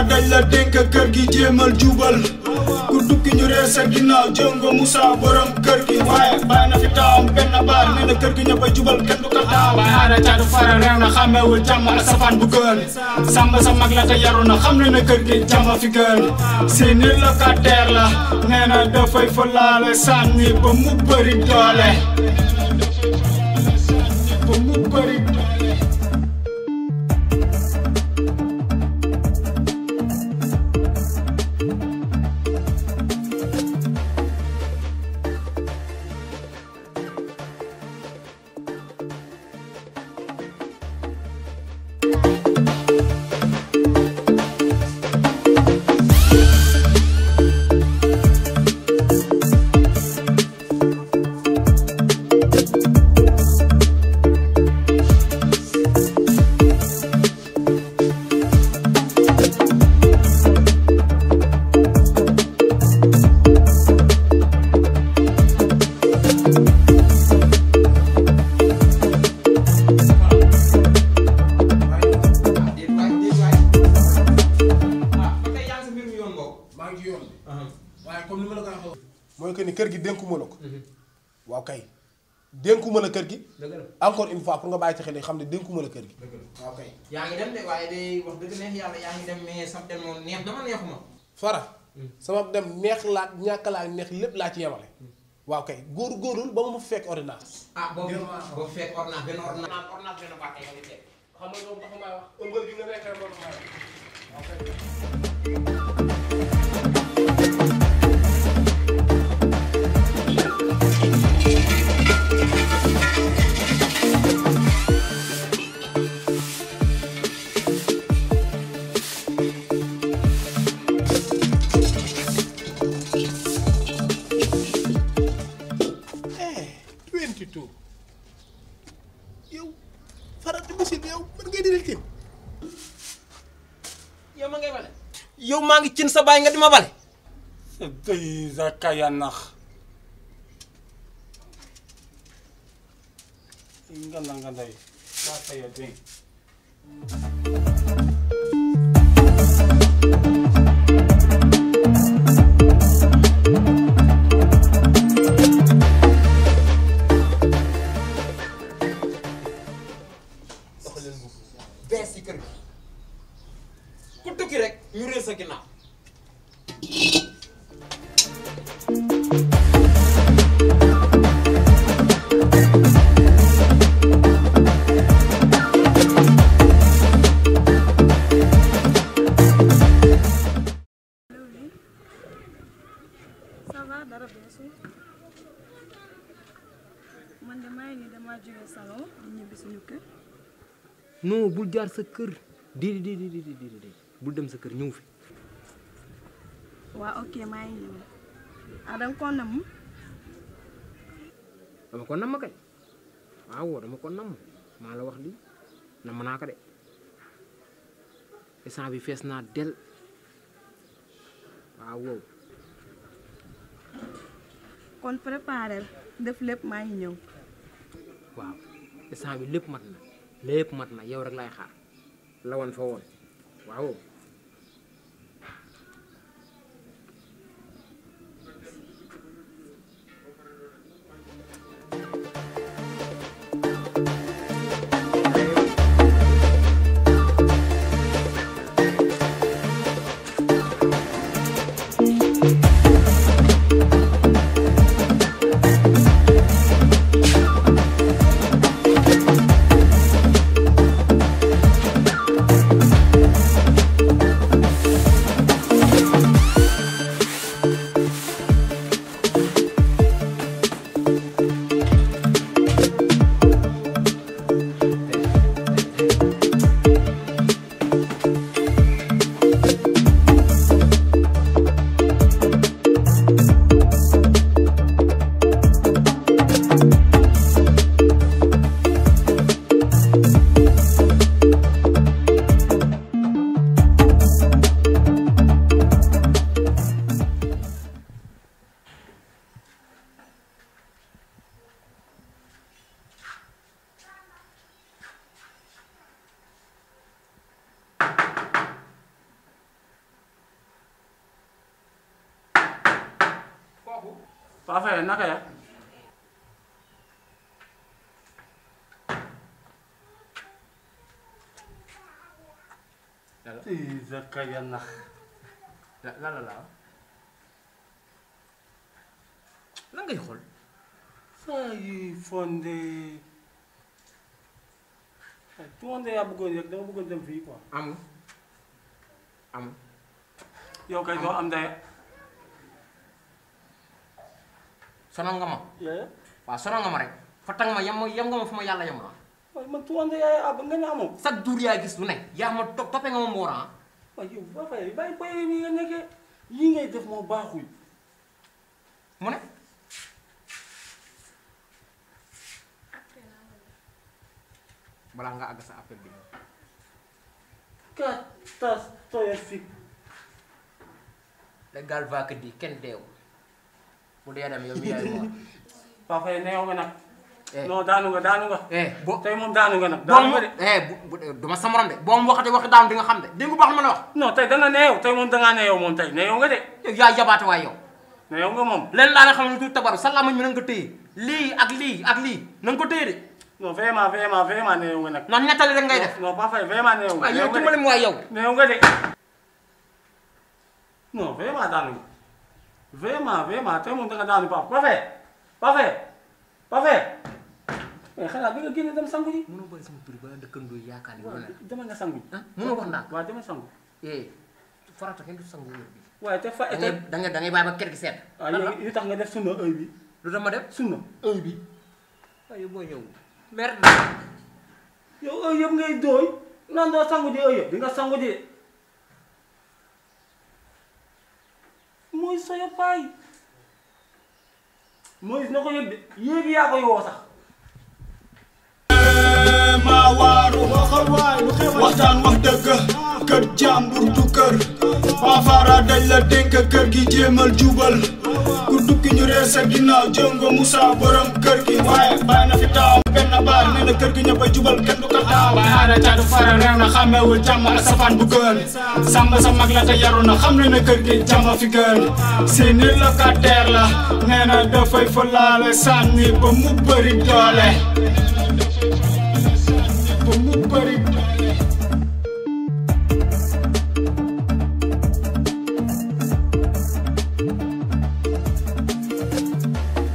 dañ la dénk kër gi jéemal jubal ku tukki ñu reer sa ginnaaw jongo Moussa borom kër gi waaye bàyyi na fi taawam benn baar nee na kër gi ñëpp a jubal kenn du ko taaw waaye aada caatu fara reew na xàmmeewul jàmm ak safaan bu gën sàmm sa mag la te yaru na xam ne na kër gi jàmm fi gën si nit locataire la nee na dafay fa laale sànni ba mu bëri doole ba mu bëri doole déet waay déet waay ah ba tey yaa ngi sa mbir mi yoon boobu. maa ngi ci yoon bi waaye comme ni ma la ko waxee mooy que ni kër gi dénkuma la ko waaw kay dénkuma la kër gi dëgg la encore une fois pour nga bàyyi ci xel yi xam ne dénkuma la kër gi dëgg la. waaw kay yaa ngi dem de waaye day wax dëgg neex yàlla yaa ngi dem mais sam dem moom neex dama neexuma. fara sama dem neex laa ñàkk laa neex lépp laa ci yemale waaw kay góor góorul ba mu fekk ordonnance ah boobu boobu fekk ordonnance benn ordonnance ordonnance benn bàqee nga di teg. xam nga loolu tax maa wax ëmbal gi nga nekkee moo tax maa wax waaw kay eh 22 yow faral di musil yow mën ngay dina tin yow ma ngay bale. yow maa ngi cin sa baay nga di ma bale. Dai za ka ya nax nganda nganda yi ka ta ya din bees ci kër gi ku tukki rek ñu réer sa ginnaaw. ça va dara beesul man de maa ngi nii damaa jóge salon di ñibbi suñu kër non bul jaar sa kër déedéet déedéet déedéet déedéet bul dem sa kër ñëw fi waa ok maa ngi ñëw ah danga ko namm dama ko namm kay waaw dama ko namm maa la wax lii namm naa ko de instant bi fees naa del waaw wow kon préparel def lépp maa ngi ñëw waaw instant bi lépp mat na lépp mat na yow rek laay xaar la woon fa woon waaw Paa Faye naka ya ii zakaya nax la la la la lan ngay xool saa yi fonde fonde yaa bëggoon rek dama bëggoon dem fii quoi amul amul yow kay doo am ndey sonal nga ma yee waaw sonal nga ma rek fa tang ma yem ma yem nga ma fu ma yàlla yem la waaye man fonde yaay ab nga ne amoo chaque jour yaa gis lu ne yaa ma to toppee nga ma mboora ah waaye yow Paa Faye bàyyi bàyyi nii nga nekkee yii ngay def moo baaxul mu ne balaa nga àgg sa appel bi catastrophique légal va que di kenn deew bu dee dem yow mi yaay moor Paa Faye neew nga nag eh non daanu nga daanu nga eh bo tey moom daanu nga nag boo daanu mu nga de eh bu bu duma sa morom de boo mu waxatee waxi daanu di nga xam de dégg nga baax ma la wax non tey danga neew tey moom dangaa neew moom tey neew nga de yow yaa jabaate waay yow neew nga moom leen laa la xam ne du tabaru sa lamañ mi na nga ko téye lii ak lii ak lii na nga ko téye de non vraiment vraiment vraiment neew nga nag noonu nettali rek ngay def non Paa Faye vraiment neew nga waaye yow neew nga dimbali de ma waay yow neew nga de non vraiment daanu nga vraiment vraiment tey moom danga daanu Paa Paa Faye Paa Faye Paa Faye mais xanaa bi nga génne dem sangu ji mënoo bëri sama tur ba dëkkandoo yi yaakaar ni loolu la dama nga sangu ji ah mënoo wax naa waaw dama sangu eh farata kenn du sangu wér bi waaye te fa da te ngay da ngay da ngay bàyyi ba kër gi sedd waaw yow li tax nga def sunna heure bi lu dama def sunna heure bi waaye boo ñëw merde yow heure yëpp ngay dooy nan doo sangu ji heure yëpp di nga sangu ji mooy sa yoppaay mooy na ko yëg de yéegi yaa koy woo sax maa waaru waxtaan wax dëgg kër jàmbur du kër Pafara dañ la dénk kër gi jéemal jubal ku dukki ñu reer sa ginnaaw jëngo Moussa borom kër gi waaye bàyyi na fi taawam benn baar nee na kër gi ñëpp a jubal kenn du ko taaw waaye aada caatu fara réew na xàmmeewul jàmm ak safaan bu gën sàmm sa mag la te yaru na xam ne na kër gi jàmm fi gën seeni locataire la nee na dafay fa laale sànni ba mu bëri doole